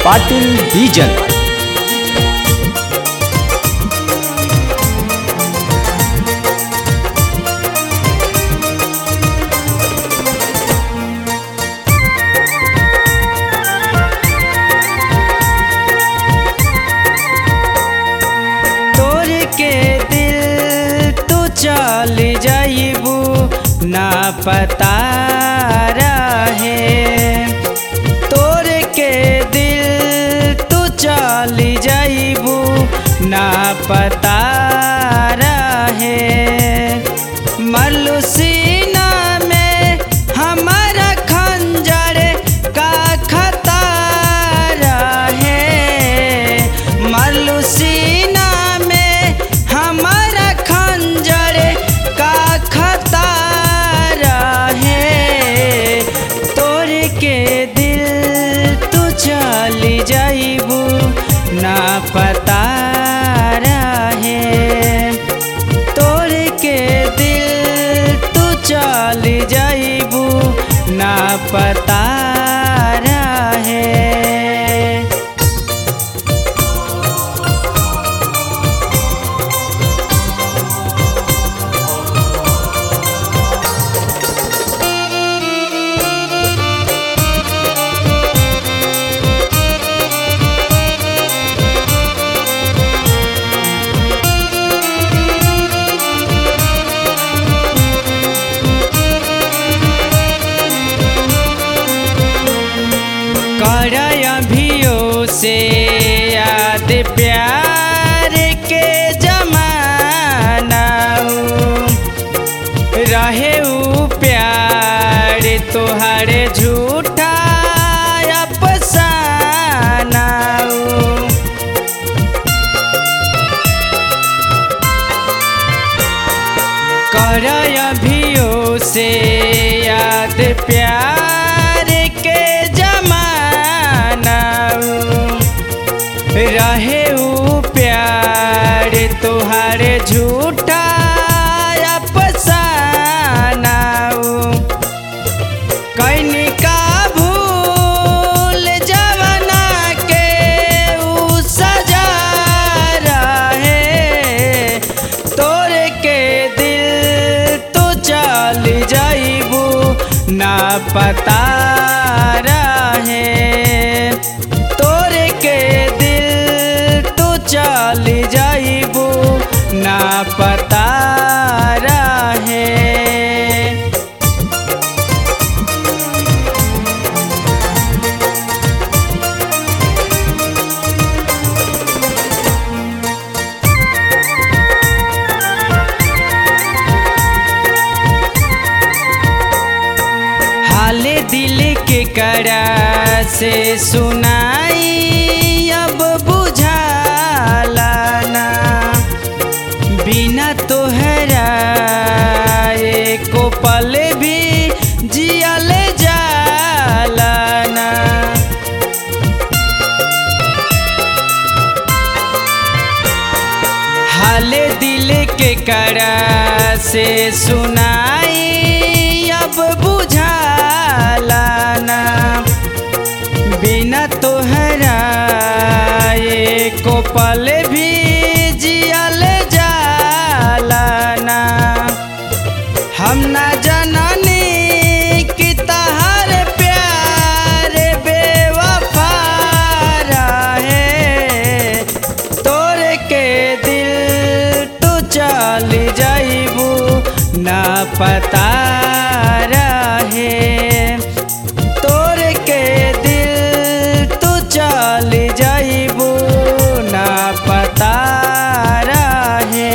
पाटील बीजन तोर के दिल तू चल जाइबू ना पता रहे तोर के दिल तू चल जाइबू ना पता रहे मलुसीना में हमारा खंजर का खता रहे मलुसीना में हमारा खंजर का खता रहे तोर के दिल तू चल जाइबू ना पता रहे तोर के दिल तू चल जाइबू ना पता रहे कर अभियो से याद प्यार के जमाना रहे ऊ प्यार तोहरे झूठा अफसाना कर अभियो से याद प्यार के जमाना रहे ऊ प्यार तोहारे झूठा अफसाना कैनी का भूल जवना के ऊ सजा रहे तोर के दिल तो चल जाइबू ना पता रहे तोर के दिल तो चल जाइबू ना पता रहे हाल दिल के करा से सुनाई अब बुझाला ना बिना तोहरा एको पल भी जियल जाला ना हाल दिल के करा से सुनाई अब बुझाला ना बिना तोहरा एको पल भी जियल जाला ना हम ना जननी कि तहर प्यार बेवफा रहे तोर के दिल तू चल जाइबू ना पता रहे तोर के दिल तू चल जाइबू ना पता रहे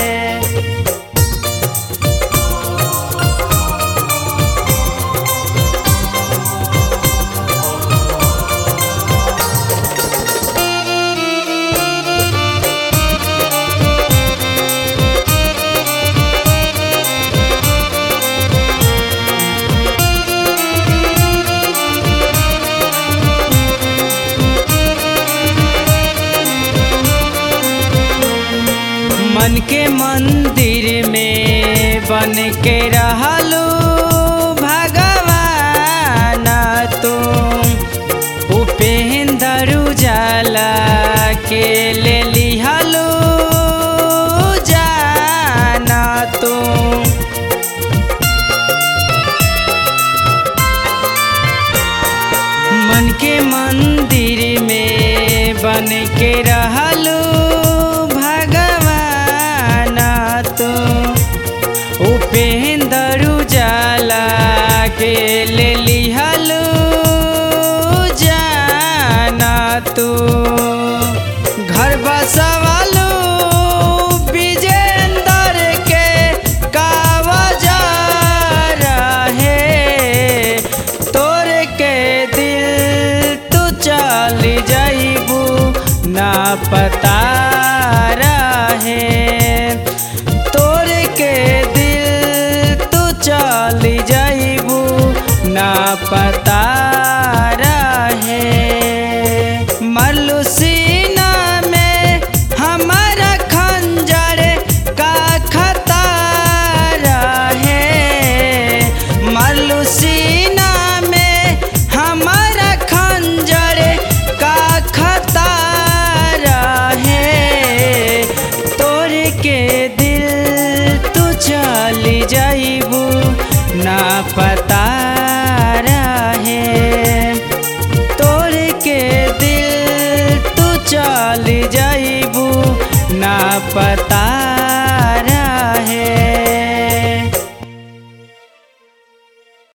मन के मंदिर में बन के रहलू भगवान तुम उपेंद्र लिहलू भगवान तू उपेंद्र उजाला के ले लिहलू जाना तू घर बसवालू विजेंद्र के कावजा रहे तोर के दिल तू चल जाइबू ना पता रहे तोर के दिल तू चल जाइबू ना पता रहे मलुसीना में हमारा खंजर का खतर है मलुसीना में हमारा खंजर का खतर है तोर के दिल तू चली जाइबू ना पता रहे तोर के दिल तू चल जाइबू ना पता